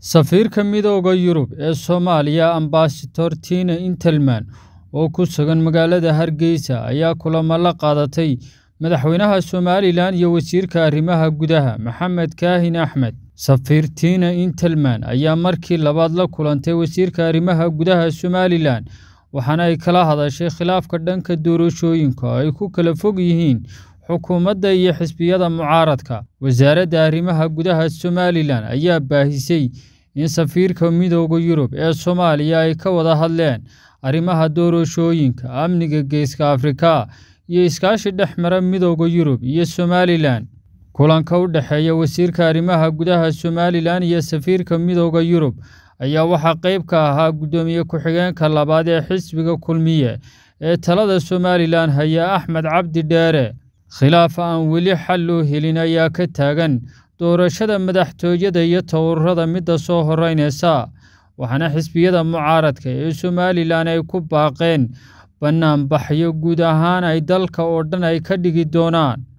Safiirka Midowga Yurub ee Soomaaliya Ambassador Tina Intelman oo ku sugan magaalada Hargeysa ayaa kulamo la qaadatay madaxweynaha Somalilan iyo wasiirka arrimaha gudaha Maxamed Kaahin Axmed. Safiir Tina Intelman ayaa markii labaad la kulantay wasiirka arrimaha gudaha Somalilan waxaana ay kala hadashay khilaafka dhanka doorashooyinka oo ay ku kala fog yihiin xukuumadda iyo xisbiyada mucaaradka. Wasaaradda Arrimaha Gudaha Somalilan ayaa baahisay in safiirka Midowga Yurub ee Soomaaliya ay ka wada hadleen arrimaha doorashooyinka, amniga Geeska Afrika, iyo iskaashi dhex mara Midowga Yurub iyo Somalilan. Kulanka u dhexeeya wasiirka arrimaha gudaha Somalilan iyo safiirka Midowga Yurub ayaa waxaa qayb ka ahaa guddoomiye ku-xigeenka labaad ee xisbiga Kulmiye ee talada Somalilan haya Axmed Cabdi Dheere. Khilaaf aan weli xal loo helin ayaa ka taagan doorashada madaxtooyada iyo taururada midda soo horeynaysa, waxaana xisbiyada mucaaradka ee Somalilan ay ku baaqeen banaanbaxyo guud ahaan ay dalka oo dhan ay ka dhigi doonaan.